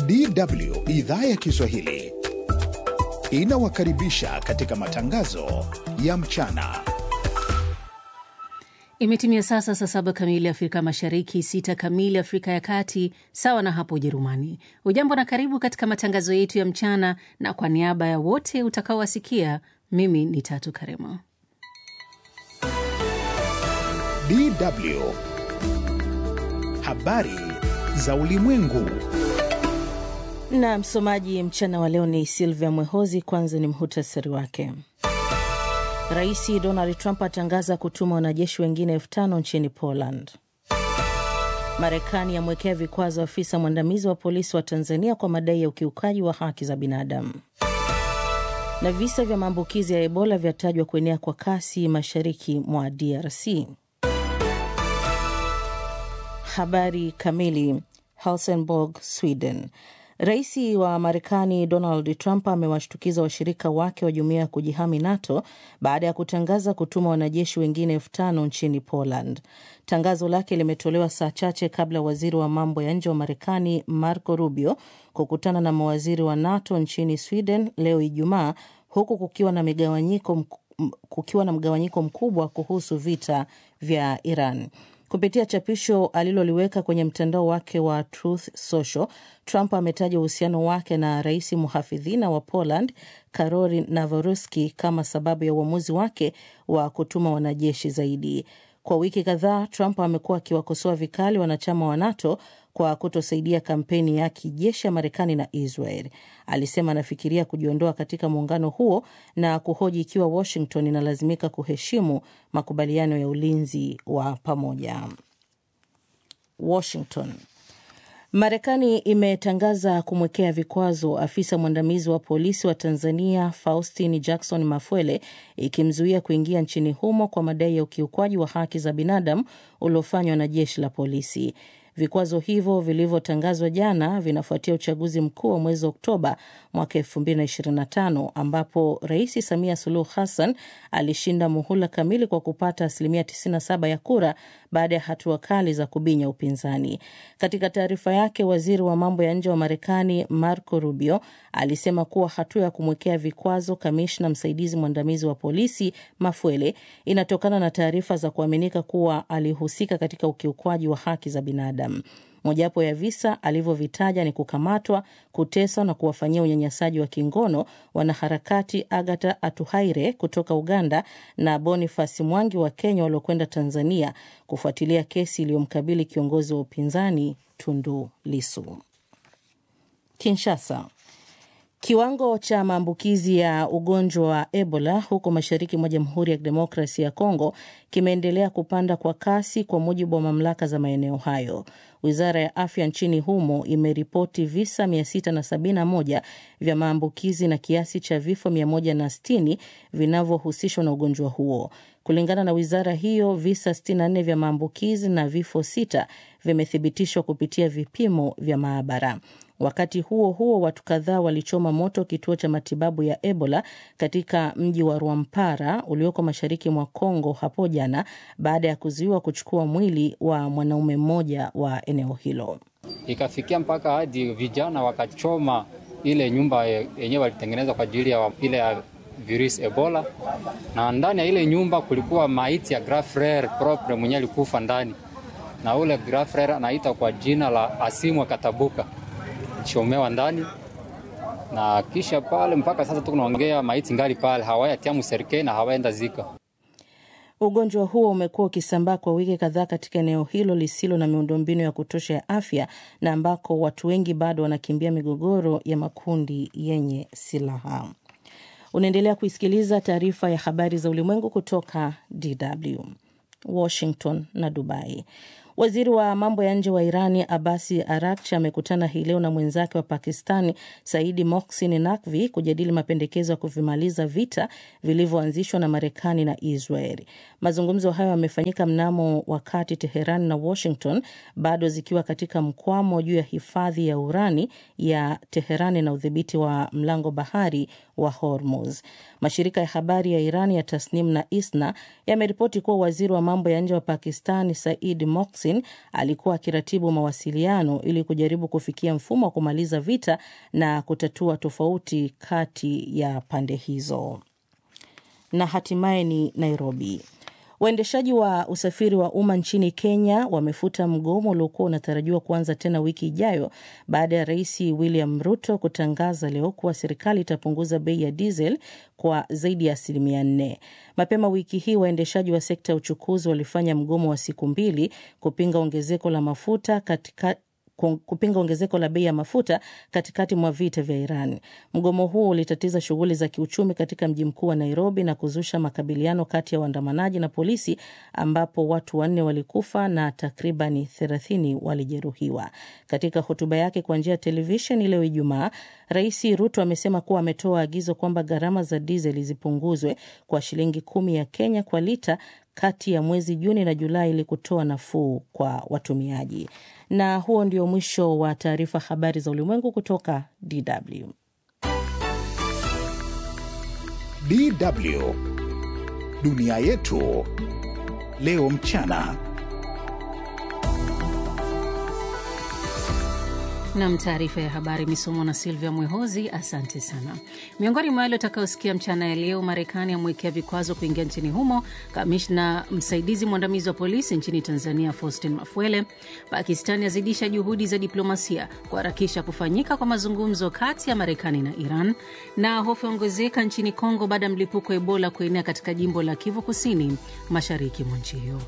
DW idhaa ya Kiswahili inawakaribisha katika matangazo ya mchana. Imetimia sasa saa saba kamili Afrika Mashariki, sita kamili Afrika ya Kati, sawa na hapo Ujerumani. Ujambo na karibu katika matangazo yetu ya mchana, na kwa niaba ya wote utakaowasikia, mimi ni Tatu Karema. DW habari za ulimwengu. Na msomaji mchana wa leo ni Silvia Mwehozi. Kwanza ni mhutasari wake. Rais Donald Trump atangaza kutuma wanajeshi wengine elfu tano nchini Poland. Marekani yamwekea vikwazo afisa mwandamizi wa polisi wa Tanzania kwa madai ya ukiukaji wa haki za binadamu. Na visa vya maambukizi ya Ebola vyatajwa kuenea kwa kasi mashariki mwa DRC. Habari kamili. Helsingborg, Sweden. Rais wa Marekani Donald Trump amewashtukiza washirika wake wa jumuiya ya kujihami NATO baada ya kutangaza kutuma wanajeshi wengine elfu tano nchini Poland. Tangazo lake limetolewa saa chache kabla waziri wa mambo ya nje wa Marekani Marco Rubio kukutana na mawaziri wa NATO nchini Sweden leo Ijumaa, huku kukiwa na migawanyiko kukiwa na mgawanyiko mkubwa kuhusu vita vya Iran. Kupitia chapisho aliloliweka kwenye mtandao wake wa Truth Social, Trump ametaja uhusiano wake na rais mhafidhina wa Poland Karol Nawroski kama sababu ya uamuzi wake wa kutuma wanajeshi zaidi. Kwa wiki kadhaa, Trump amekuwa akiwakosoa vikali wanachama wa NATO kwa kutosaidia kampeni ya kijeshi ya Marekani na Israel. Alisema anafikiria kujiondoa katika muungano huo na kuhoji ikiwa Washington inalazimika kuheshimu makubaliano ya ulinzi wa pamoja. Washington. Marekani imetangaza kumwekea vikwazo afisa mwandamizi wa polisi wa Tanzania Faustin Jackson Mafwele, ikimzuia kuingia nchini humo kwa madai ya ukiukwaji wa haki za binadamu uliofanywa na jeshi la polisi. Vikwazo hivyo vilivyotangazwa jana vinafuatia uchaguzi mkuu wa mwezi Oktoba mwaka 2025 ambapo Rais Samia Suluhu Hassan alishinda muhula kamili kwa kupata asilimia 97 ya kura baada ya hatua kali za kubinya upinzani. Katika taarifa yake, waziri wa mambo ya nje wa Marekani Marco Rubio alisema kuwa hatua ya kumwekea vikwazo kamishna msaidizi mwandamizi wa polisi Mafwele inatokana na taarifa za kuaminika kuwa alihusika katika ukiukwaji wa haki za binadamu. Mojawapo ya visa alivyovitaja ni kukamatwa, kuteswa na kuwafanyia unyanyasaji wa kingono wanaharakati Agata Atuhaire kutoka Uganda na Boniface Mwangi wa Kenya waliokwenda Tanzania kufuatilia kesi iliyomkabili kiongozi wa upinzani Tundu Lisu. Kinshasa. Kiwango cha maambukizi ya ugonjwa wa Ebola huko mashariki mwa Jamhuri ya Kidemokrasia ya Kongo kimeendelea kupanda kwa kasi kwa mujibu wa mamlaka za maeneo hayo. Wizara ya afya nchini humo imeripoti visa 671 vya maambukizi na kiasi cha vifo 160 vinavyohusishwa na ugonjwa huo. Kulingana na wizara hiyo, visa 64 vya maambukizi na vifo sita vimethibitishwa kupitia vipimo vya maabara. Wakati huo huo, watu kadhaa walichoma moto kituo cha matibabu ya Ebola katika mji wa Rwampara ulioko mashariki mwa Kongo hapo jana baada ya kuzuiwa kuchukua mwili wa mwanaume mmoja wa eneo hilo. Ikafikia mpaka hadi vijana wakachoma ile nyumba yenyewe walitengeneza kwa ajili ya ile ya virusi Ebola, na ndani ya ile nyumba kulikuwa maiti ya grand frere propre mwenyewe alikufa ndani, na ule grand frere anaitwa kwa jina la Asimwa Katabuka chomewa ndani na kisha pale, mpaka sasa tunaongea maiti ngali pale, hawayatia mserikali na hawaenda zika. Ugonjwa huo umekuwa ukisambaa kwa wiki kadhaa katika eneo hilo lisilo na miundombinu ya kutosha ya afya na ambako watu wengi bado wanakimbia migogoro ya makundi yenye silaha. Unaendelea kuisikiliza taarifa ya habari za ulimwengu kutoka DW Washington na Dubai. Waziri wa mambo ya nje wa Irani Abasi Arakchi amekutana hii leo na mwenzake wa Pakistani Saidi Mohsin Nakvi kujadili mapendekezo ya kuvimaliza vita vilivyoanzishwa na Marekani na Israeli. Mazungumzo hayo yamefanyika mnamo wakati Teheran na Washington bado zikiwa katika mkwamo juu ya hifadhi ya urani ya Teherani na udhibiti wa mlango bahari wa Hormuz. Mashirika ya habari ya Irani ya Tasnim na Isna yameripoti kuwa waziri wa mambo ya nje wa Pakistani Said Mohsin Austin alikuwa akiratibu mawasiliano ili kujaribu kufikia mfumo wa kumaliza vita na kutatua tofauti kati ya pande hizo. Na hatimaye ni Nairobi. Waendeshaji wa usafiri wa umma nchini Kenya wamefuta mgomo uliokuwa unatarajiwa kuanza tena wiki ijayo baada ya Rais William Ruto kutangaza leo kuwa serikali itapunguza bei ya diesel kwa zaidi ya asilimia nne. Mapema wiki hii waendeshaji wa sekta ya uchukuzi walifanya mgomo wa siku mbili kupinga ongezeko la mafuta katika kupinga ongezeko la bei ya mafuta katikati mwa vita vya Iran. Mgomo huo ulitatiza shughuli za kiuchumi katika mji mkuu wa Nairobi na kuzusha makabiliano kati ya waandamanaji na polisi, ambapo watu wanne walikufa na takribani thelathini walijeruhiwa. Katika hotuba yake kwa njia ya televisheni leo Ijumaa, Rais Ruto amesema kuwa ametoa agizo kwamba gharama za dizeli zipunguzwe kwa shilingi kumi ya Kenya kwa lita kati ya mwezi Juni na Julai ili kutoa nafuu kwa watumiaji. Na huo ndio mwisho wa taarifa habari za ulimwengu kutoka DW. DW dunia yetu leo mchana. Nam, taarifa ya habari imesomwa na Silvia Mwehozi. Asante sana. Miongoni mwa yale utakaosikia mchana ya leo: Marekani amwekea vikwazo kuingia nchini humo kamishna msaidizi mwandamizi wa polisi nchini Tanzania Faustin Mafwele. Pakistani azidisha juhudi za diplomasia kuharakisha kufanyika kwa mazungumzo kati ya Marekani na Iran, na hofu yaongezeka nchini Kongo baada ya mlipuko wa Ebola kuenea katika jimbo la Kivu Kusini, mashariki mwa nchi hiyo.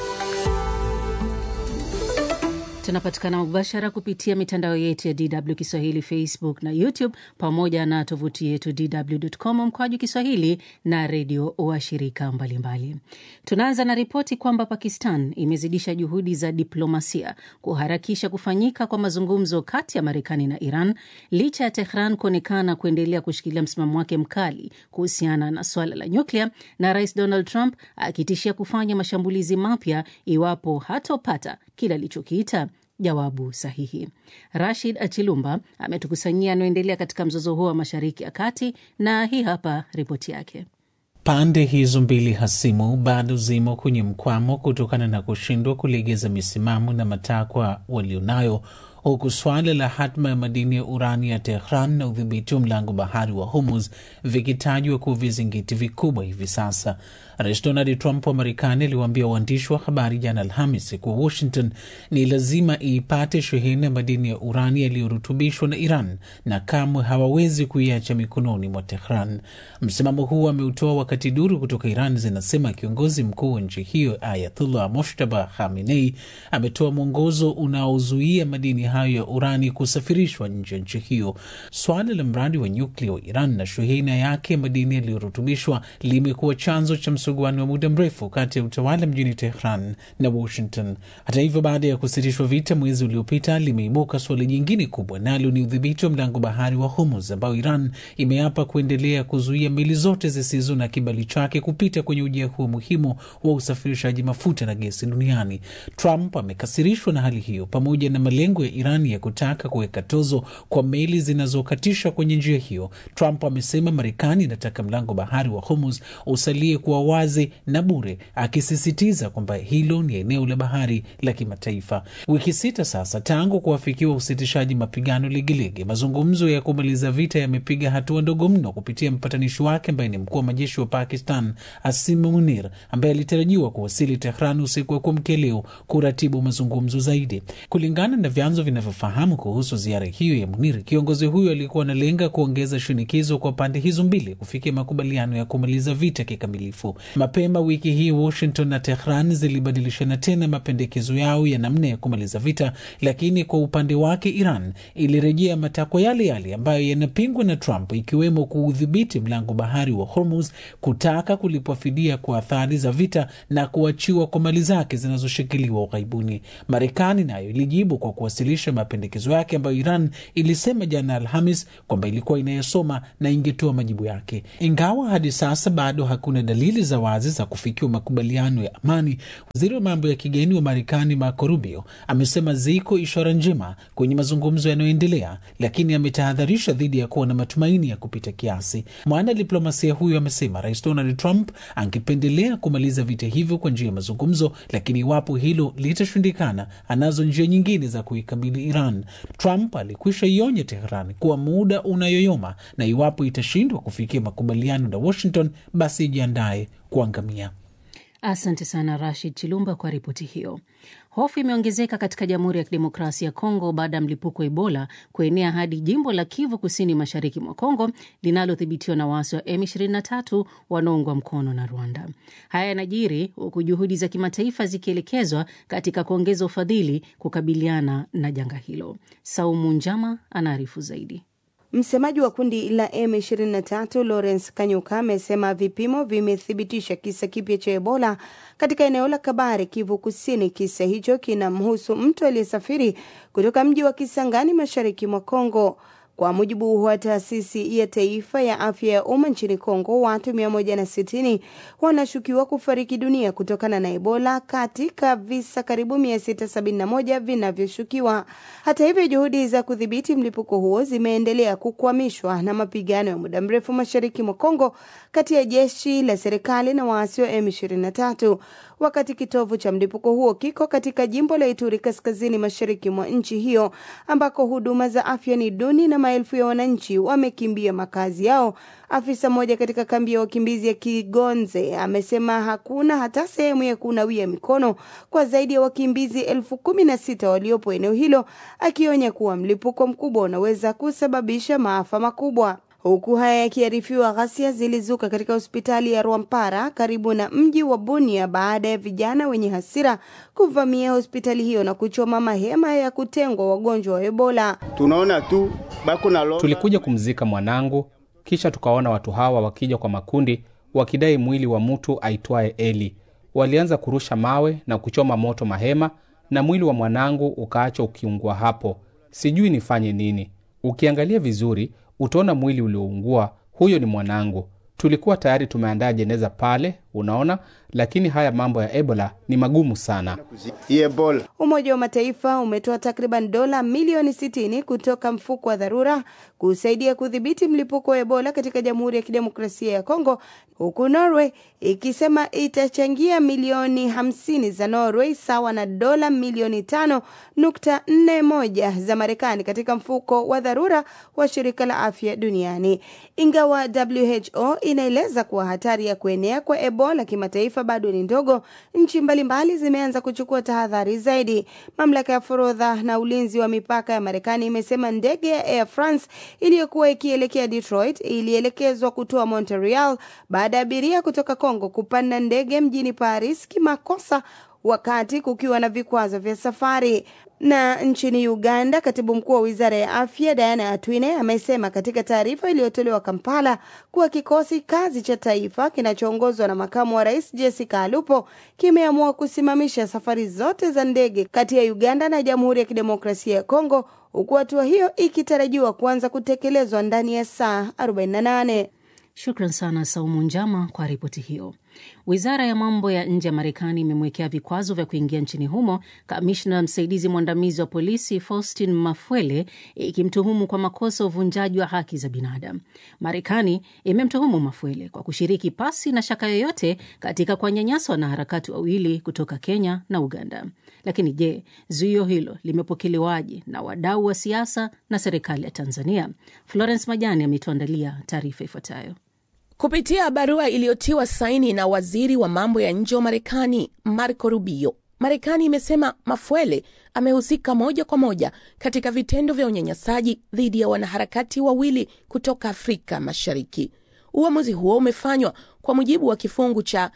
Tunapatikana mubashara kupitia mitandao yetu ya DW Kiswahili, Facebook na YouTube, pamoja na tovuti yetu dw.com mkwaju Kiswahili na redio washirika mbalimbali. Tunaanza na ripoti kwamba Pakistan imezidisha juhudi za diplomasia kuharakisha kufanyika kwa mazungumzo kati ya Marekani na Iran licha ya Tehran kuonekana kuendelea kushikilia msimamo wake mkali kuhusiana na swala la nyuklia, na Rais Donald Trump akitishia kufanya mashambulizi mapya iwapo hatopata kile alichokiita jawabu sahihi. Rashid Achilumba ametukusanyia anaoendelea katika mzozo huo wa Mashariki ya Kati, na hii hapa ripoti yake. Pande hizo mbili hasimu bado zimo kwenye mkwamo kutokana na kushindwa kulegeza misimamo na matakwa walionayo, huku swala la hatma ya madini ya urani ya Tehran na udhibiti wa mlango bahari wa Hormuz vikitajwa kuwa vizingiti vikubwa hivi sasa. Rais Donald Trump wa Marekani aliwaambia waandishi wa habari jana Alhamisi kuwa Washington ni lazima iipate shehena ya madini ya urani yaliyorutubishwa na Iran na kamwe hawawezi kuiacha mikononi mwa Tehran. Msimamo huu ameutoa wakati duru kutoka Iran zinasema kiongozi mkuu wa nchi hiyo Ayatullah Moshtaba Khamenei ametoa mwongozo unaozuia madini hayo ya urani kusafirishwa nje ya nchi hiyo. Swala la mradi wa nyuklia wa Iran na shehena yake ya madini yaliyorutubishwa limekuwa chanzo cha msuguano wa muda mrefu kati ya utawala mjini Tehran na Washington. Hata hivyo, baada ya kusitishwa vita mwezi uliopita, limeibuka suala jingine kubwa, nalo ni udhibiti wa mlango bahari wa Hormuz ambao Iran imeapa kuendelea kuzuia meli zote zisizo na kibali chake kupita kwenye ujia huo muhimu wa usafirishaji mafuta na gesi duniani. Trump amekasirishwa na hali hiyo pamoja na malengo ya Iran ya kutaka kuweka tozo kwa meli zinazokatisha kwenye njia hiyo. Trump amesema Marekani inataka mlango bahari wa Hormuz usalie kuwa wazi na bure, akisisitiza kwamba hilo ni eneo la bahari la kimataifa. Wiki sita sasa tangu kuafikiwa usitishaji mapigano Legelege, mazungumzo ya kumaliza vita yamepiga hatua ndogo mno kupitia mpatanishi wake ambaye ni mkuu wa majeshi wa Pakistan Asim Munir, ambaye alitarajiwa kuwasili Tehran usiku wa kuamkia leo kuratibu mazungumzo zaidi. Kulingana na vyanzo vinavyofahamu kuhusu ziara hiyo ya Munir, kiongozi huyo alikuwa analenga kuongeza shinikizo kwa pande hizo mbili kufikia makubaliano ya kumaliza vita kikamilifu. Mapema wiki hii Washington na Tehran zilibadilishana tena mapendekezo yao ya namna ya kumaliza vita, lakini kwa upande wake Iran ilirejea matakwa yale yale ambayo yanapingwa na Trump, ikiwemo kuudhibiti mlango bahari wa Hormuz, kutaka kulipwa fidia kwa athari za vita na kuachiwa kwa mali zake zinazoshikiliwa ughaibuni. Marekani nayo ilijibu kwa kuwasilisha kurekebisha mapendekezo yake ambayo Iran ilisema jana Alhamis kwamba ilikuwa inayosoma na ingetoa majibu yake. Ingawa hadi sasa bado hakuna dalili za wazi za kufikiwa makubaliano ya amani, waziri wa mambo ya kigeni wa Marekani Marco Rubio amesema ziko ishara njema kwenye mazungumzo yanayoendelea, lakini ametahadharisha dhidi ya kuwa na matumaini ya kupita kiasi. Mwana diplomasia huyo amesema Rais Donald Trump angependelea kumaliza vita hivyo kwa njia ya mazungumzo, lakini iwapo hilo litashindikana, anazo njia nyingine za kuikabili Iran. Trump alikwisha ionya Teheran kuwa muda unayoyoma na iwapo itashindwa kufikia makubaliano na Washington, basi ijiandaye kuangamia. Asante sana Rashid Chilumba kwa ripoti hiyo. Hofu imeongezeka katika Jamhuri ya Kidemokrasia ya Kongo baada ya mlipuko wa Ebola kuenea hadi jimbo la Kivu Kusini, mashariki mwa Kongo linalodhibitiwa na waasi wa M23 wanaoungwa mkono na Rwanda. Haya yanajiri huku juhudi za kimataifa zikielekezwa katika kuongeza ufadhili kukabiliana na janga hilo. Saumu Njama anaarifu zaidi. Msemaji wa kundi la M23 Lawrence Kanyuka amesema vipimo vimethibitisha kisa kipya cha Ebola katika eneo la Kabare, Kivu Kusini. Kisa hicho kinamhusu mtu aliyesafiri kutoka mji wa Kisangani, mashariki mwa Kongo. Kwa mujibu wa taasisi ya taifa ya afya ya umma nchini Kongo, watu 160 wanashukiwa kufariki dunia kutokana na Ebola katika visa karibu 671 vinavyoshukiwa. Hata hivyo, juhudi za kudhibiti mlipuko huo zimeendelea kukwamishwa na mapigano ya muda mrefu mashariki mwa Kongo kati ya jeshi la serikali na waasi wa M23 wakati kitovu cha mlipuko huo kiko katika jimbo la Ituri kaskazini mashariki mwa nchi hiyo ambako huduma za afya ni duni na maelfu ya wananchi wamekimbia makazi yao. Afisa mmoja katika kambi ya wakimbizi ya Kigonze amesema hakuna hata sehemu ya kunawia mikono kwa zaidi ya wakimbizi elfu kumi na sita waliopo eneo hilo, akionya kuwa mlipuko mkubwa unaweza kusababisha maafa makubwa. Huku haya yakiarifiwa, ghasia zilizuka katika hospitali ya Rwampara karibu na mji wa Bunia baada ya vijana wenye hasira kuvamia hospitali hiyo na kuchoma mahema ya kutengwa wagonjwa wa Ebola. Tunaona tu bako na loga. Tulikuja kumzika mwanangu, kisha tukaona watu hawa wakija kwa makundi wakidai mwili wa mtu aitwaye Eli. Walianza kurusha mawe na kuchoma moto mahema, na mwili wa mwanangu ukaacha ukiungua hapo. Sijui nifanye nini. Ukiangalia vizuri utaona mwili ulioungua. Huyo ni mwanangu. Tulikuwa tayari tumeandaa jeneza pale, unaona, lakini haya mambo ya Ebola ni magumu sana. Ebola. Umoja wa Mataifa umetoa takriban dola milioni 60 kutoka mfuko wa dharura kusaidia kudhibiti mlipuko wa Ebola katika Jamhuri ya Kidemokrasia ya Kongo, huku Norway ikisema itachangia milioni 50 za Norway sawa na dola milioni 5.41 za Marekani katika mfuko wa dharura wa shirika la afya duniani. Ingawa WHO inaeleza kuwa hatari ya kuenea kwa Ebola kimataifa bado ni ndogo, nchi mbalimbali zimeanza kuchukua tahadhari zaidi. Mamlaka ya forodha na ulinzi wa mipaka ya Marekani imesema ndege ya Air France iliyokuwa ikielekea Detroit ilielekezwa kutoa Montreal baada ya abiria kutoka Kongo kupanda ndege mjini Paris kimakosa wakati kukiwa na vikwazo vya safari. Na nchini Uganda, katibu mkuu wa wizara ya afya Diana Atwine amesema katika taarifa iliyotolewa Kampala kuwa kikosi kazi cha taifa kinachoongozwa na makamu wa rais Jessica Alupo kimeamua kusimamisha safari zote za ndege kati ya Uganda na Jamhuri ya Kidemokrasia ya Kongo, huku hatua hiyo ikitarajiwa kuanza kutekelezwa ndani ya saa 48. Shukran sana Saumu Njama kwa ripoti hiyo. Wizara ya mambo ya nje ya Marekani imemwekea vikwazo vya kuingia nchini humo kamishna msaidizi mwandamizi wa polisi Faustin Mafwele, ikimtuhumu kwa makosa ya uvunjaji wa haki za binadamu. Marekani imemtuhumu Mafwele kwa kushiriki pasi na shaka yoyote katika kuwanyanyasa wanaharakati wawili kutoka Kenya na Uganda. Lakini je, zuio hilo limepokelewaje na wadau wa siasa na serikali ya Tanzania? Florence Majani ametuandalia taarifa ifuatayo. Kupitia barua iliyotiwa saini na waziri wa mambo ya nje wa Marekani Marco Rubio, Marekani imesema Mafwele amehusika moja kwa moja katika vitendo vya unyanyasaji dhidi ya wanaharakati wawili kutoka Afrika Mashariki. Uamuzi huo umefanywa kwa mujibu wa kifungu cha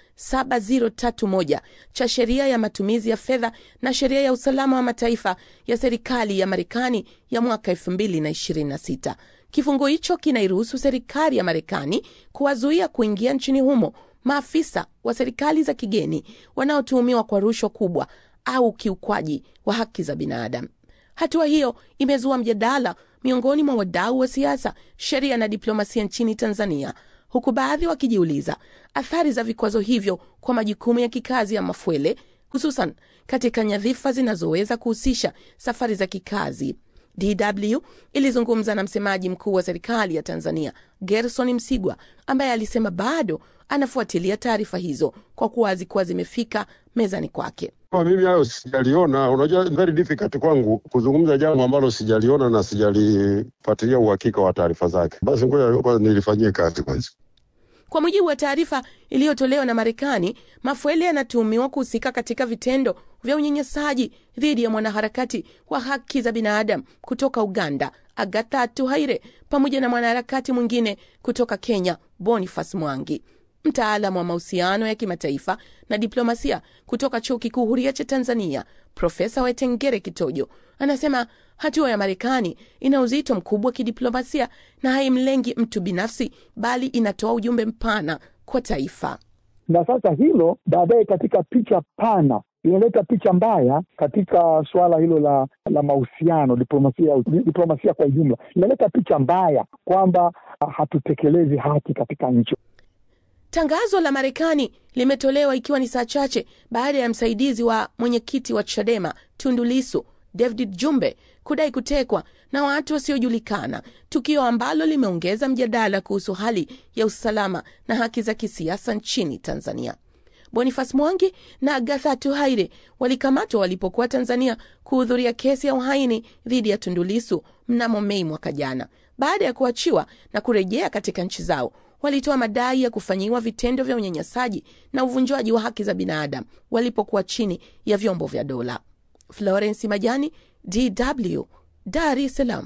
7031 cha sheria ya matumizi ya fedha na sheria ya usalama wa mataifa ya serikali ya Marekani ya mwaka 2026. Kifungu hicho kinairuhusu serikali ya Marekani kuwazuia kuingia nchini humo maafisa wa serikali za kigeni wanaotuhumiwa kwa rushwa kubwa au ukiukwaji wa haki za binadamu. Hatua hiyo imezua mjadala miongoni mwa wadau wa siasa, sheria na diplomasia nchini Tanzania, huku baadhi wakijiuliza athari za vikwazo hivyo kwa majukumu ya kikazi ya Mafwele, hususan katika nyadhifa zinazoweza kuhusisha safari za kikazi. DW ilizungumza na msemaji mkuu wa serikali ya Tanzania Gerson Msigwa, ambaye alisema bado anafuatilia taarifa hizo kwa kuwa hazikuwa zimefika mezani kwake. Kwa mimi hayo sijaliona. Unajua, very difficult kwangu kuzungumza jambo ambalo sijaliona na sijalifuatilia uhakika wa taarifa zake. Basi ngoja kwanza nilifanyie kazi kwanza. Kwa mujibu wa taarifa iliyotolewa na Marekani, Mafwele anatuhumiwa kuhusika katika vitendo vya unyanyasaji dhidi ya mwanaharakati wa haki za binadamu kutoka Uganda, Agatha Tuhaire, pamoja na mwanaharakati mwingine kutoka Kenya, Boniface Mwangi. Mtaalamu wa mahusiano ya kimataifa na diplomasia kutoka Chuo Kikuu Huria cha Tanzania, Profesa Wetengere Kitojo anasema hatua ya Marekani ina uzito mkubwa wa kidiplomasia na haimlengi mtu binafsi, bali inatoa ujumbe mpana kwa taifa. Na sasa hilo baadaye katika picha pana inaleta picha mbaya katika suala hilo la la mahusiano diplomasia, diplomasia kwa ujumla inaleta picha mbaya kwamba hatutekelezi haki katika nchi. Tangazo la Marekani limetolewa ikiwa ni saa chache baada ya msaidizi wa mwenyekiti wa Chadema Tundu Lissu David Jumbe kudai kutekwa na watu wasiojulikana, tukio ambalo limeongeza mjadala kuhusu hali ya usalama na haki za kisiasa nchini Tanzania. Boniface Mwangi na Agatha Tuhaire walikamatwa walipokuwa Tanzania kuhudhuria kesi ya uhaini dhidi ya Tundu Lissu mnamo Mei mwaka jana. Baada ya kuachiwa na kurejea katika nchi zao, walitoa madai ya kufanyiwa vitendo vya unyanyasaji na uvunjwaji wa haki za binadamu walipokuwa chini ya vyombo vya dola. Florence Majani, DW, Dar es Salaam.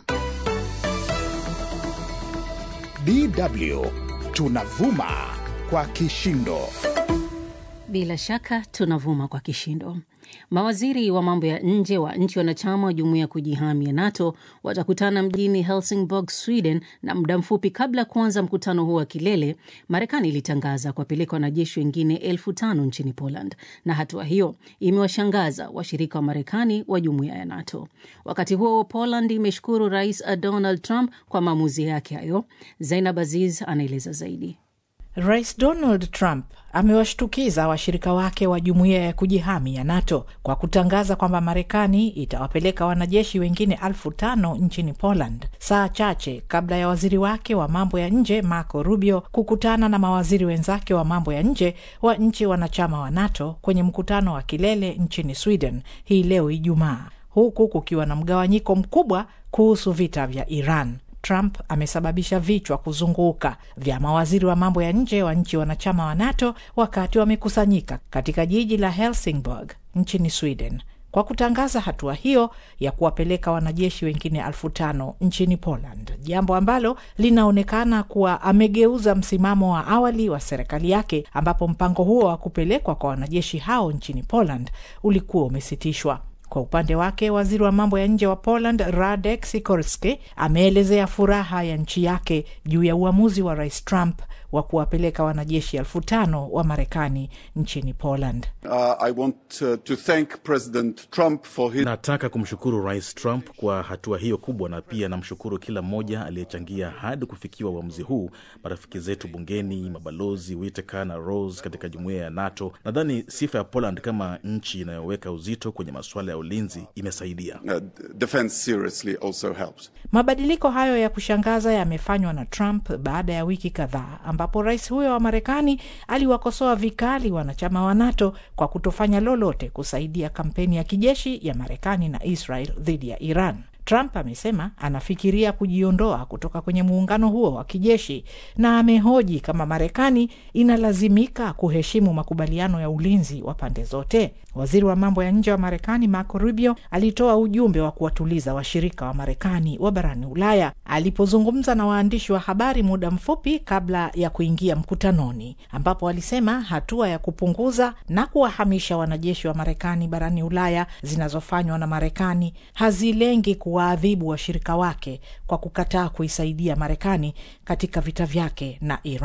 DW tunavuma kwa kishindo. Bila shaka tunavuma kwa kishindo. Mawaziri wa mambo ya nje wa nchi wanachama wa jumuiya ya kujihami ya NATO watakutana mjini Helsingborg, Sweden, na muda mfupi kabla ya kuanza mkutano huo wa kilele, Marekani ilitangaza kuwapeleka wanajeshi wengine elfu tano nchini Poland, na hatua hiyo imewashangaza washirika wa Marekani wa jumuiya ya NATO. Wakati huo Poland imeshukuru Rais Donald Trump kwa maamuzi yake hayo. Zainab Aziz anaeleza zaidi. Rais Donald Trump amewashtukiza washirika wake wa jumuiya ya kujihami ya NATO kwa kutangaza kwamba Marekani itawapeleka wanajeshi wengine elfu tano nchini Poland, saa chache kabla ya waziri wake wa mambo ya nje Marco Rubio kukutana na mawaziri wenzake wa mambo ya nje wa nchi wanachama wa NATO kwenye mkutano wa kilele nchini Sweden hii leo Ijumaa, huku kukiwa na mgawanyiko mkubwa kuhusu vita vya Iran. Trump amesababisha vichwa kuzunguka vya mawaziri wa mambo ya nje wa nchi wanachama wa NATO wakati wamekusanyika katika jiji la Helsingborg nchini Sweden kwa kutangaza hatua hiyo ya kuwapeleka wanajeshi wengine elfu tano nchini Poland, jambo ambalo linaonekana kuwa amegeuza msimamo wa awali wa serikali yake, ambapo mpango huo wa kupelekwa kwa wanajeshi hao nchini Poland ulikuwa umesitishwa. Kwa upande wake waziri wa mambo ya nje wa Poland Radek Sikorski ameelezea furaha ya nchi yake juu ya uamuzi wa rais Trump wa kuwapeleka wanajeshi elfu tano wa Marekani nchini Poland. Uh, I want uh, to thank President Trump for his... Nataka kumshukuru rais Trump kwa hatua hiyo kubwa, na pia namshukuru kila mmoja aliyechangia hadi kufikiwa uamuzi huu, marafiki zetu bungeni, mabalozi Whitaker na Rose katika jumuiya ya NATO. Nadhani sifa ya Poland kama nchi inayoweka uzito kwenye masuala ya ulinzi imesaidia. Uh, defense seriously also helps. Mabadiliko hayo ya kushangaza yamefanywa na Trump baada ya wiki kadhaa ambapo rais huyo wa Marekani aliwakosoa vikali wanachama wa NATO kwa kutofanya lolote kusaidia kampeni ya kijeshi ya Marekani na Israel dhidi ya Iran. Trump amesema anafikiria kujiondoa kutoka kwenye muungano huo wa kijeshi na amehoji kama Marekani inalazimika kuheshimu makubaliano ya ulinzi wa pande zote. Waziri wa mambo ya nje wa Marekani Marco Rubio alitoa ujumbe wa kuwatuliza washirika wa Marekani wa barani Ulaya alipozungumza na waandishi wa habari muda mfupi kabla ya kuingia mkutanoni, ambapo alisema hatua ya kupunguza na kuwahamisha wanajeshi wa Marekani barani Ulaya zinazofanywa na Marekani hazilengi kuwaadhibu washirika wake kwa kukataa kuisaidia Marekani katika vita vyake na Iran.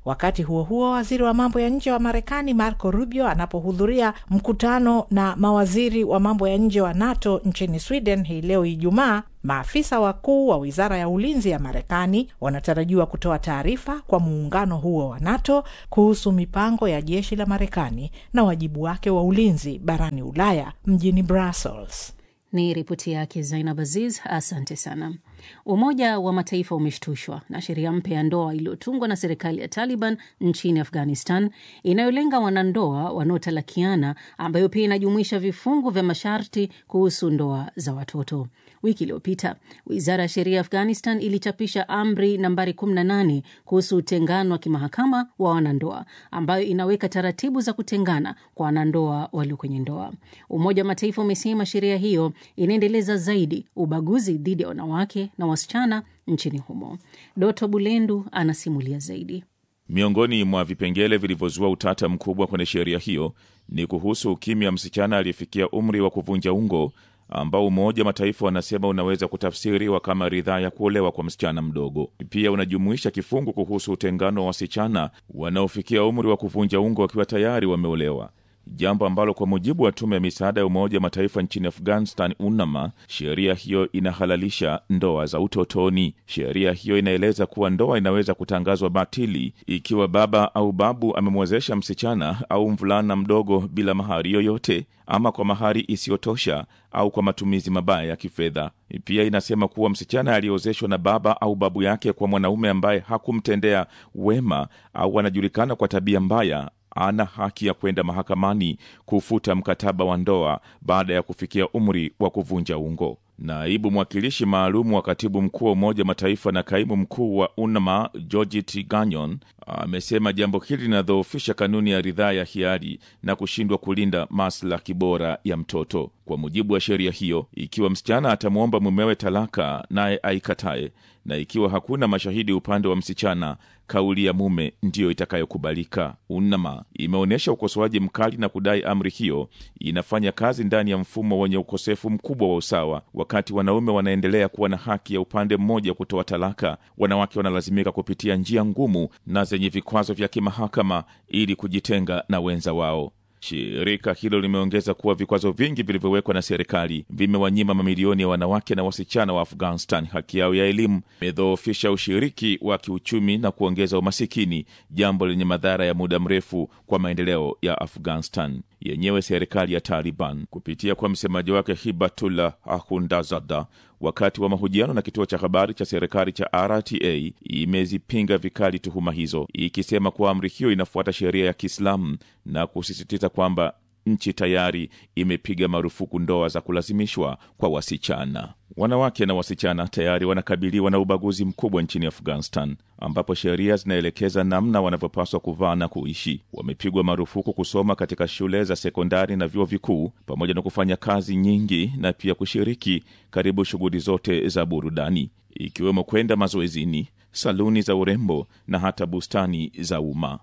Wakati huo huo, waziri wa mambo ya nje wa Marekani Marco Rubio anapohudhuria mkutano na mawaziri wa mambo ya nje wa NATO nchini Sweden hii leo Ijumaa, maafisa wakuu wa wizara ya ulinzi ya Marekani wanatarajiwa kutoa taarifa kwa muungano huo wa NATO kuhusu mipango ya jeshi la Marekani na wajibu wake wa ulinzi barani Ulaya mjini Brussels. Ni ripoti yake Zainab Aziz, asante sana. Umoja wa Mataifa umeshtushwa na sheria mpya ya ndoa iliyotungwa na serikali ya Taliban nchini Afghanistan inayolenga wanandoa wanaotalakiana, ambayo pia inajumuisha vifungu vya masharti kuhusu ndoa za watoto. Wiki iliyopita wizara ya sheria ya Afghanistan ilichapisha amri nambari 18 kuhusu utengano wa kimahakama wa wanandoa, ambayo inaweka taratibu za kutengana kwa wanandoa walio kwenye ndoa. Umoja wa Mataifa umesema sheria hiyo inaendeleza zaidi ubaguzi dhidi ya wanawake na wasichana nchini humo. Doto Bulendu anasimulia zaidi. Miongoni mwa vipengele vilivyozua utata mkubwa kwenye sheria hiyo ni kuhusu ukimya msichana aliyefikia umri wa kuvunja ungo ambao Umoja wa Mataifa wanasema unaweza kutafsiriwa kama ridhaa ya kuolewa kwa msichana mdogo. Pia unajumuisha kifungu kuhusu utengano wa wasichana wanaofikia umri wa kuvunja ungo wakiwa tayari wameolewa, jambo ambalo kwa mujibu wa tume ya misaada ya Umoja wa Mataifa nchini Afghanistan, UNAMA, sheria hiyo inahalalisha ndoa za utotoni. Sheria hiyo inaeleza kuwa ndoa inaweza kutangazwa batili ikiwa baba au babu amemwezesha msichana au mvulana mdogo bila mahari yoyote ama kwa mahari isiyotosha au kwa matumizi mabaya ya kifedha. Pia inasema kuwa msichana aliyeozeshwa na baba au babu yake kwa mwanaume ambaye hakumtendea wema au anajulikana kwa tabia mbaya ana haki ya kwenda mahakamani kufuta mkataba wa ndoa baada ya kufikia umri wa kuvunja ungo. Naibu mwakilishi maalum wa katibu mkuu wa Umoja Mataifa na kaimu mkuu wa UNAMA Georgette Gagnon amesema jambo hili linadhoofisha kanuni ya ridhaa ya hiari na kushindwa kulinda maslahi bora ya mtoto. Kwa mujibu wa sheria hiyo, ikiwa msichana atamwomba mumewe talaka naye aikatae, na ikiwa hakuna mashahidi upande wa msichana, kauli ya mume ndiyo itakayokubalika. UNAMA imeonyesha ukosoaji mkali na kudai amri hiyo inafanya kazi ndani ya mfumo wenye ukosefu mkubwa wa usawa. Wakati wanaume wanaendelea kuwa na haki ya upande mmoja kutoa talaka, wanawake wanalazimika kupitia njia ngumu na zenye vikwazo vya kimahakama ili kujitenga na wenza wao. Shirika hilo limeongeza kuwa vikwazo vingi vilivyowekwa na serikali vimewanyima mamilioni ya wanawake na wasichana wa Afghanistan haki yao ya elimu, imedhoofisha ushiriki wa kiuchumi na kuongeza umasikini, jambo lenye madhara ya muda mrefu kwa maendeleo ya Afghanistan yenyewe. Serikali ya Taliban kupitia kwa msemaji wake Hibatullah Ahundazada wakati wa mahojiano na kituo cha habari cha serikali cha RTA imezipinga vikali tuhuma hizo, ikisema kuwa amri hiyo inafuata sheria ya Kiislamu na kusisitiza kwamba nchi tayari imepiga marufuku ndoa za kulazimishwa kwa wasichana. Wanawake na wasichana tayari wanakabiliwa na ubaguzi mkubwa nchini Afghanistan, ambapo sheria zinaelekeza namna wanavyopaswa kuvaa na kuishi. Wamepigwa marufuku kusoma katika shule za sekondari na vyuo vikuu, pamoja na kufanya kazi nyingi na pia kushiriki karibu shughuli zote za burudani, ikiwemo kwenda mazoezini, saluni za urembo na hata bustani za umma.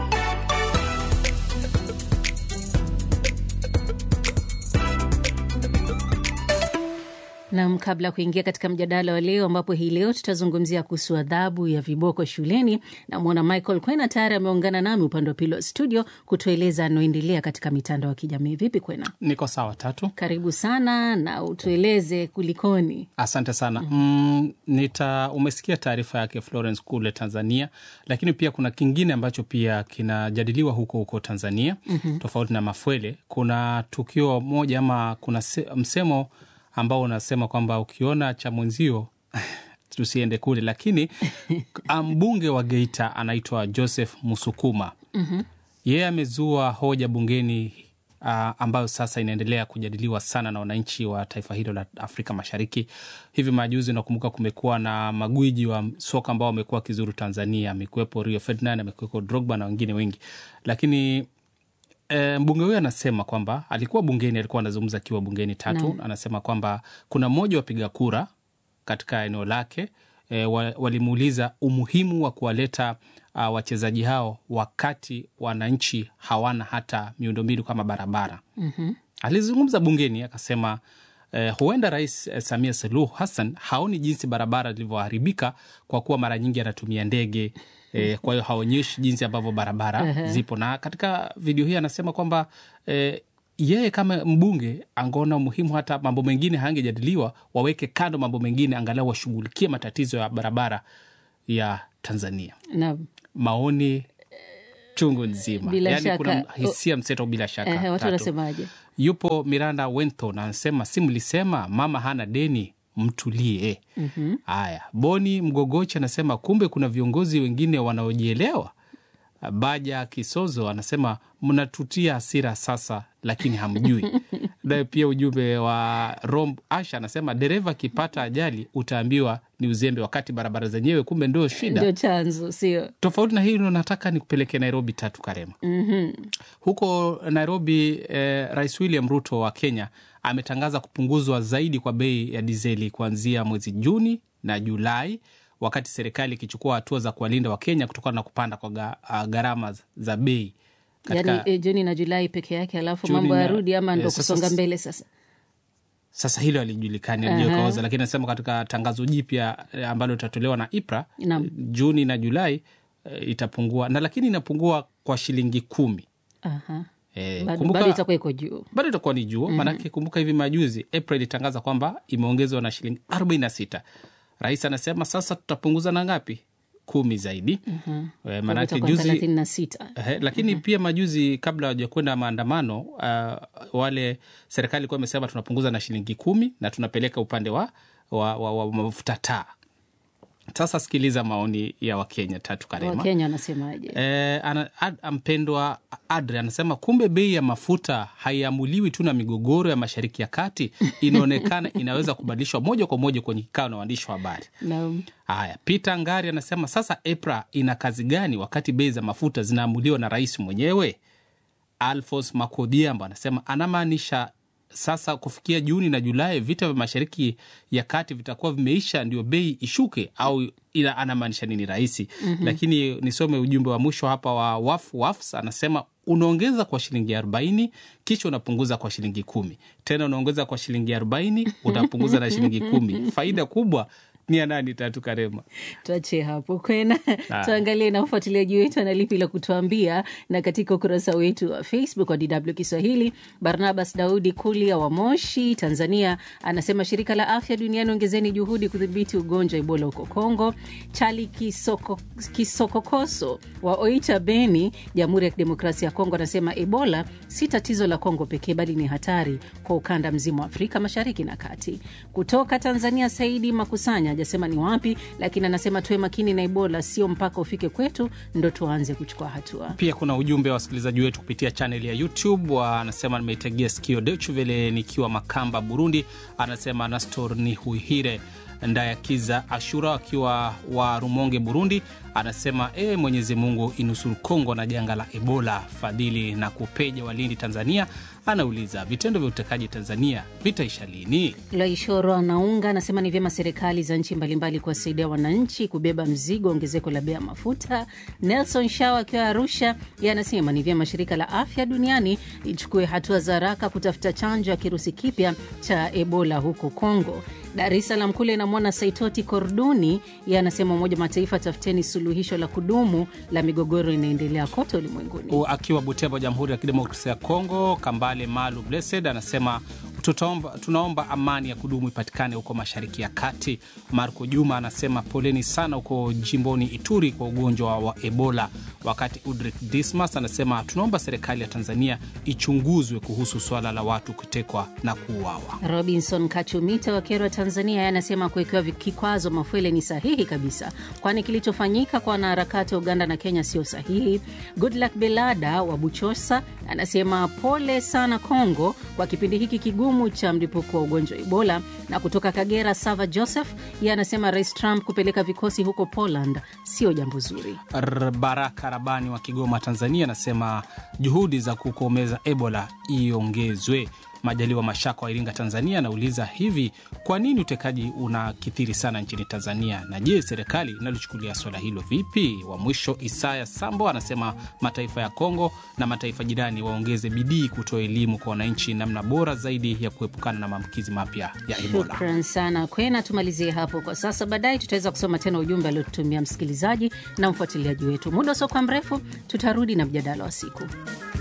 Nam, kabla ya kuingia katika mjadala wa leo, ambapo hii leo tutazungumzia kuhusu adhabu ya viboko shuleni, namwona Michael Kwena tayari ameungana nami upande wa pili wa studio kutueleza anaoendelea katika mitandao ya kijamii. Vipi Kwena? Niko sawa tatu. Karibu sana na utueleze kulikoni. Asante sana. Mm, nita umesikia taarifa yake Florence kule Tanzania, lakini pia kuna kingine ambacho pia kinajadiliwa huko huko Tanzania Mhm. tofauti na Mafwele. Kuna tukio moja ama kuna se, msemo ambao unasema kwamba ukiona cha mwenzio tusiende kule, lakini mbunge wa Geita anaitwa Joseph Musukuma Mhm. yeye amezua hoja bungeni uh, ambayo sasa inaendelea kujadiliwa sana na wananchi wa taifa hilo la Afrika Mashariki. Hivi majuzi, unakumbuka kumekuwa na magwiji wa soka ambao wamekuwa wakizuru Tanzania, amekuwepo Rio Ferdinand, amekuwepo Drogba na wengine wengi, lakini E, mbunge huyo anasema kwamba alikuwa bungeni, alikuwa anazungumza akiwa bungeni tatu Naam. anasema kwamba kuna mmoja wapiga kura katika eneo lake e, wa, walimuuliza umuhimu wa kuwaleta uh, wachezaji hao wakati wananchi hawana hata miundombinu kama barabara. Mhm. Alizungumza bungeni akasema eh, huenda Rais eh, Samia Suluhu Hassan haoni jinsi barabara zilivyoharibika kwa kuwa mara nyingi anatumia ndege eh, kwa hiyo haonyeshi jinsi ambavyo barabara Ehe. zipo, na katika video hii anasema kwamba eh, yeye kama mbunge angeona umuhimu hata mambo mengine hayangejadiliwa, waweke kando mambo mengine, angalau washughulikie matatizo ya barabara ya Tanzania. Naam. Maoni chungu nzima, Bila yani shaka. kuna hisia mseto bila shaka. Ehe, watu Tatu. wanasemaje? Yupo Miranda Wenton anasema, si mlisema mama hana deni, mtulie. Mhm. Haya, Boni Mgogochi anasema kumbe kuna viongozi wengine wanaojielewa. Baja Kisozo anasema mnatutia hasira sasa, lakini hamjui. Naye pia ujumbe wa Rom Asha anasema dereva akipata ajali utaambiwa ni uzembe, wakati barabara zenyewe kumbe ndio shida. Ndio chanzo, sio? Tofauti na hilo, nataka nikupeleke Nairobi tatu Karema. Mhm. Huko Nairobi eh, Rais William Ruto wa Kenya ametangaza kupunguzwa zaidi kwa bei ya dizeli kuanzia mwezi Juni na Julai, wakati serikali ikichukua hatua za kuwalinda Wakenya kutokana na kupanda kwa ga- ah, gharama za bei katika Yaani eh, Juni na Julai peke yake, alafu Juni mambo na- yarudi ama ndo eh, sasa- kusonga mbele sasa? sasa hilo alijulikani Aha. alijokaoza, lakini anasema katika tangazo jipya eh, ambalo litatolewa na IPRA Naam. Juni na Julai eh, itapungua na lakini inapungua kwa shilingi kumi. Aha. Eh, Bado kumbuka- bado itakuwa iko juu. bado itakuwa ni juu Mhm. maanake kumbuka hivi majuzi April ilitangaza kwamba imeongezwa na shilingi 46 rais anasema sasa tutapunguza na ngapi kumi zaidi Mhm. Eh, maanake Itakuwa juzi thelathini na sita. Eh, lakini pia majuzi kabla hawajakwenda maandamano uh, wale serikali ilikuwa imesema tunapunguza na shilingi kumi na tunapeleka upande wa, wa, wa, wa mafuta taa. Sasa sikiliza maoni ya Wakenya tatu Karema. Wakenya wanasemaje? Eh, ana, ad, mpendwa Adre anasema kumbe bei ya mafuta haiamuliwi tu na migogoro ya Mashariki ya Kati, inaonekana inaweza kubadilishwa moja kwa moja kwenye kikao na waandishi wa habari. Naam. Haya, Peter Ngari anasema sasa EPRA ina kazi gani wakati bei za mafuta zinaamuliwa na rais mwenyewe? Alfons Makodiambo anasema anamaanisha sasa kufikia Juni na Julai vita vya mashariki ya kati vitakuwa vimeisha, ndio bei ishuke, au ila anamaanisha nini rahisi? Mhm. Lakini nisome ujumbe wa mwisho hapa wa Waf Wafs anasema unaongeza kwa shilingi arobaini kisha unapunguza kwa shilingi kumi tena unaongeza kwa shilingi arobaini unapunguza na shilingi kumi faida kubwa ni ya nani? Tatu Karema. tuachie hapo kwena Haya. tuangalie na ufuatiliaji wetu ana lipi la kutuambia na katika ukurasa wetu wa facebook wa dw kiswahili barnabas daudi kulia wa moshi tanzania anasema shirika la afya duniani ongezeni juhudi kudhibiti ugonjwa wa ebola huko congo chali kisoko, kisokokoso wa oicha beni jamhuri ya kidemokrasia ya kongo anasema ebola si tatizo la kongo pekee bali ni hatari kwa ukanda mzima wa afrika mashariki na kati kutoka tanzania saidi makusanya hajasema ni wapi lakini anasema tuwe makini na ebola sio mpaka ufike kwetu ndo tuanze kuchukua hatua Pia kuna ujumbe wa wasikilizaji wetu kupitia chaneli ya YouTube. wa- Anasema nimeitegea sikio Deutsche Welle nikiwa Makamba, Burundi. Anasema Nastor ni Huihire Ndayakiza Ashura akiwa wa Rumonge, Burundi. Anasema e, Mwenyezi Mungu inusuru Kongo na janga la Ebola. Fadhili na Kupeja Walindi, Tanzania, anauliza vitendo vya utekaji Tanzania vitaisha lini? Laishoro anaunga anasema ni vyema serikali za nchi mbalimbali kuwasaidia wananchi kubeba mzigo wa ongezeko la bei ya mafuta. Nelson Shaw akiwa Arusha, yeye anasema ni vyema shirika la afya duniani lichukue hatua za haraka kutafuta chanjo ya kirusi kipya cha Ebola huko Congo. Dar es Salaam kule namwona Saitoti Korduni, yeye anasema Umoja wa Mataifa, tafuteni suluhisho la kudumu la migogoro inaendelea kote ulimwenguni. U- akiwa Butembo, Jamhuri ya Kidemokrasia ya Kongo. Kambale Malu Blessed anasema tutaomba, tunaomba amani ya kudumu ipatikane huko Mashariki ya Kati. Marco Juma anasema poleni sana huko jimboni Ituri kwa ugonjwa wa Ebola, wakati Udrik Dismas anasema tunaomba serikali ya Tanzania ichunguzwe kuhusu swala la watu kutekwa na kuuawa. Robinson Kachumita wa Kerwa, Tanzania, yeye anasema kuwekewa kikwazo Mafwele ni sahihi kabisa, kwani kilichofanyika kwa wanaharakati wa Uganda na Kenya sio sahihi. Goodluck Belada wa Buchosa anasema pole sana Kongo kwa kipindi hiki kigumu cha mlipuko wa ugonjwa wa Ebola. Na kutoka Kagera, Sava Joseph yeye anasema Rais Trump kupeleka vikosi huko Poland sio jambo zuri. R- Baraka Rabani wa Kigoma, Tanzania anasema juhudi za kukomeza Ebola iongezwe. Majaliwa Mashaka wa Iringa, Tanzania, anauliza hivi, kwa nini utekaji unakithiri sana nchini Tanzania, na je, serikali inalochukulia swala hilo vipi? Wa mwisho Isaya Sambo anasema mataifa ya Kongo na mataifa jirani waongeze bidii kutoa elimu kwa wananchi namna bora zaidi ya kuepukana na maambukizi mapya ya Ebola. Shukran sana Kwena, tumalizie hapo kwa sasa. Baadaye tutaweza kusoma tena ujumbe aliotutumia msikilizaji na mfuatiliaji wetu. Muda usiokuwa mrefu tutarudi na mjadala wa siku.